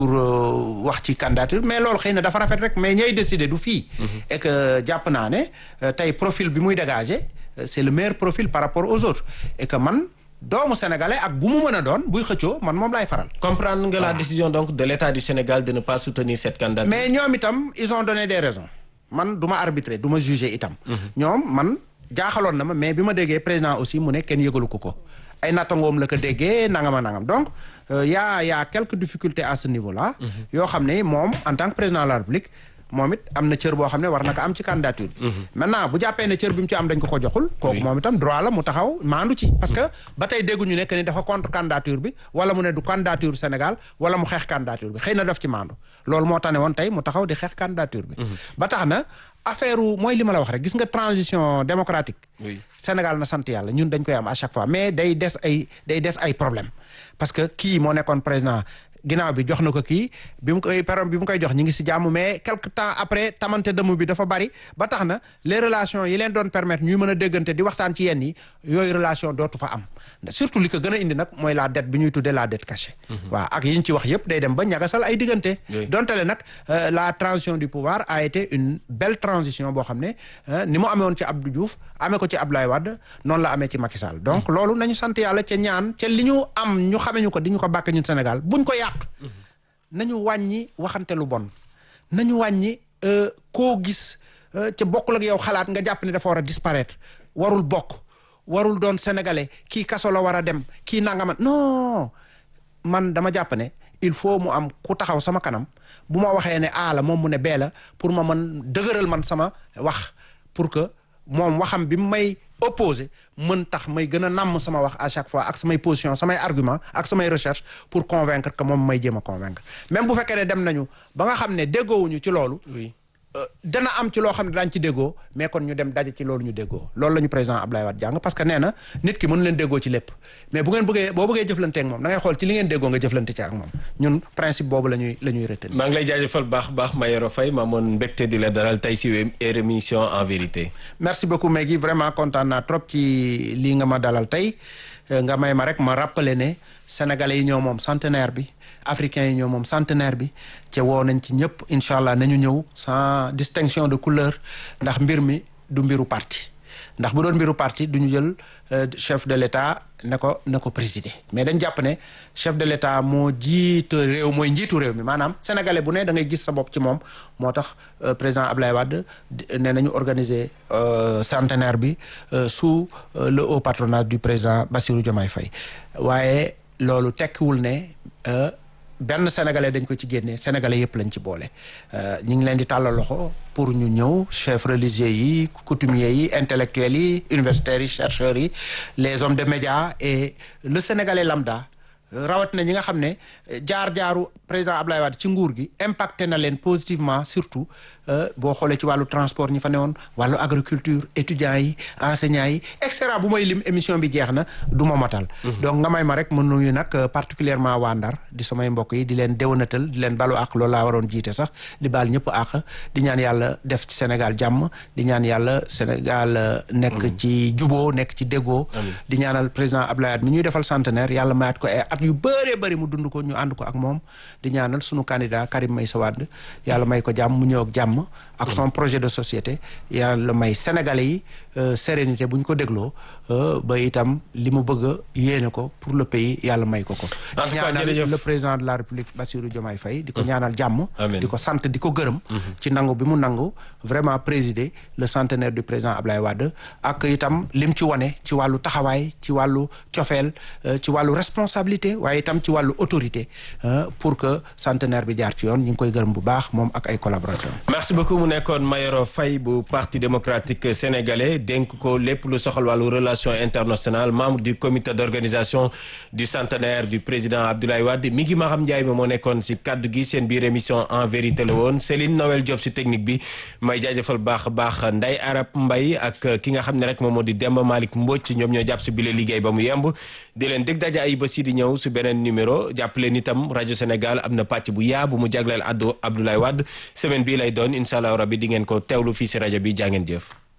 pour wax ci candidature mais loolu xëy na dafa rafet rek mais ñooy décider du fii. et que jàpp naa ne tey profil bi muy dégager c'est le meilleur profil par rapport aux autres et que man. doomu sénégalais ak bu mu mën a doon buy xëccoo man moom laay faral. comprendre nga la décision donc de l'État du Sénégal de ne pas soutenir cette candidature. mais ñoom itam ils ont donné des raisons man du ma arbitrer du ma juger itam. ñoom man jaaxaloon na ma mais bi ma déggee président aussi mu ne kenn yëgalu ko ko. ay nattangoom la ko déggee nangam a nangam donc y a y a quelques difficultés à ce niveau là. yoo xam ne moom en tant que président de la République. moom it am na cër boo xam ne war na ko am ci candidature bi maintenant bu jàppee ne cër bi mu ci am dañ ko ko joxul kooku moom itam droit la mu taxaw maandu ci parce que ba tey dégguñu ne que ni dafa contre candidature bi wala mu ne du candidature Sénégal wala mu xeex candidature bi xëy na daf ci maandu loolu moo tax ne woon tey mu taxaw di xeex candidature bi ba tax na affaire mooy li ma la wax rek gis nga transition démocratique Sénégal na sant yàlla ñun dañ koy am à chaque fois mais day des ay day des ay problème parce que kii moo nekkoon président ginnaaw bi jox na ko kii bi mu koy param bi mu koy jox ñi ngi si jàmm mais quelque temps après tamante dëmm bi dafa bari ba tax na les relations yi leen doon permettre ñuy mën a déggante di waxtaan ci yenn yi yooyu relation dootu fa am surtout li ko gën a indi nag mooy la dette bi ñuy tuddee la dette cachée waaw ak yi ñu ci wax yëpp day dem ba ñagasal ay diggante donte le nag la transition du pouvoir a été une belle transition boo xam ne ni mu amee woon ci Abdou Diouf amee ko ci Abdoulaye Wade noonu la amee ci Macky Sall donc loolu nañu sant yàlla ca ñaan ca li ñu am ñu xamee ñu ko di ñu ko bàkk ñun Sénégal buñ ko yàq nañu wàññi waxante lu bon nañu wàññi koo gis ca bokkul ak yow xalaat nga jàpp ne dafa war a disparaître warul bokk warul doon sénégalais kii kaso la war a dem kii nangama non man dama jàpp ne il faut mu am ku taxaw sama kanam bu ma waxee ne A la moom mu ne B la pour ma mën dëgëral man sama wax pour que moom waxam bi mu may opposé mën tax may gën a namm sama wax à chaque fois ak samay position samay argument ak samay recherche pour convaincre que moom may jéem a convaincre même bu fekkee ne dem nañu ba nga xam ne déggoowuñu ci loolu dana am ci loo xam ne daañu ci déggoo mais kon ñu dem daje ci loolu ñu déggoo loolu la ñu président Abdoulaye Wade jàng parce que nee na nit ki mënu leen déggoo ci lépp mais bu ngeen bëggee boo bëggee jëflante ak moom da ngay xool ci li ngeen déggoo nga jëflante ci ak moom ñun principe boobu la ñuy la ñuy retenir. maa ngi lay jaajëfal baax baax Mayoro Faye ma moon mbégte di la dalal tey si émission en vérité. merci beaucoup Meggy vraiment kontaan naa trop ci lii nga ma dalal tey nga may ma rek ma rappeler ne sénégalais yi ñoo moom centenaire bi. africains yi ñoo moom centenaire bi ca woo nañ ci ñëpp incha allah nañu ñëw sans distinction de couleur ndax mbir mi du mbiru parti ndax bu doon mbiru parti du ñu jël chef de l'État ne ko ne ko présider mais dañ jàpp ne chef de l'État moo jiite réew mooy njiitu réew mi maanaam sénégalais bu ne da ngay gis sa bopp ci moom moo tax président Ablaye Wade ne nañu organiser centenaire bi sous le haut patronage du président Bassirou Diomaye Faye waaye loolu tekkiwul ne benn sénégalais dañ ko ci génne sénégalais yëpp lañ ci boole ñu ngi leen di tàllal loxo pour ñu ñëw chefs religieux yi coutumiers yi intellectuels yi universitaires yi chercheurs yi les hommes de médias et le sénégalais lambda rawat na ñi nga xam ne jaar-jaaru président Ablaye Wade ci nguur gi impacté na leen positivement surtout boo xoolee ci wàllu transport ñi fa newoon wàllu agriculture étudiants yi enseignants yi et cetera bu may lim émission bi jeex na du ma matal donc nga may ma rek mën nuyu nag particulièrement waa Ndar di samay mbokk yi di leen déwénatal di leen balu ak loolu laa waroon jiite sax di baal ñëpp ak di ñaan yàlla def ci Sénégal jàmm di ñaan yàlla Sénégal nekk ci juboo nekk ci déggoo di ñaanal président Ablaye Wade mi ñuy defal centenaire yàlla mayaat ko ay at yu bëree bëri mu dund ko ñu ànd ko ak moom di ñaanal sunu candidat Karim Meïssa Wade yàlla may ko jàmm mu ñëw ak jàmm ak son projet de société yàlla may sénégalais yi sérénité bu ñu ko dégloo ba itam li mu bëgg a yéene ko pour le pays yàlla may ko ko di ñaanal le président de la république Bassirou Diomaye Faye di ko ñaanal jàmm di ko sant di ko gërëm ci nangu bi mu nangu vraiment présider le centenaire du président Ablaye Wade ak itam lim ci wane ci wàllu taxawaay ci wàllu cofeel ci wàllu responsabilité waaye itam ci wàllu autorité pour que centenaire bi jaar ci yoon ñu ngi koy gërëm bu baax moom ak ay collaborateurs merci beaucoup mu nekkoon Mayoro Faye bu parti démocratique sénégalais dénk ko lépp lu soxal wàllu relation internationale membre du comité d'organisation du centenaire du président Abdoulaye Wade mi ngi Maham Ndiaye mi moo nekkoon si kaddu gi seen biir émission en vérité la woon Céline Noël Diop si technique bi may jaajëfal baax baax Nday Arab Mbay ak ki nga xam ne rek moom moo di Demba Malick Mbodj ñoom ñoo jàpp si bile liggéey ba mu yemb di leen dégg daje ay bés yi di ñëw su beneen numéro jàpp leen itam rajo Sénégal am na pàcc bu yaa bu mu jagleel addu Abdoulaye Wade semaine bii lay doon incha allah rabbi di ngeen ko teewlu fii si rajo bi jaa ngeen jëf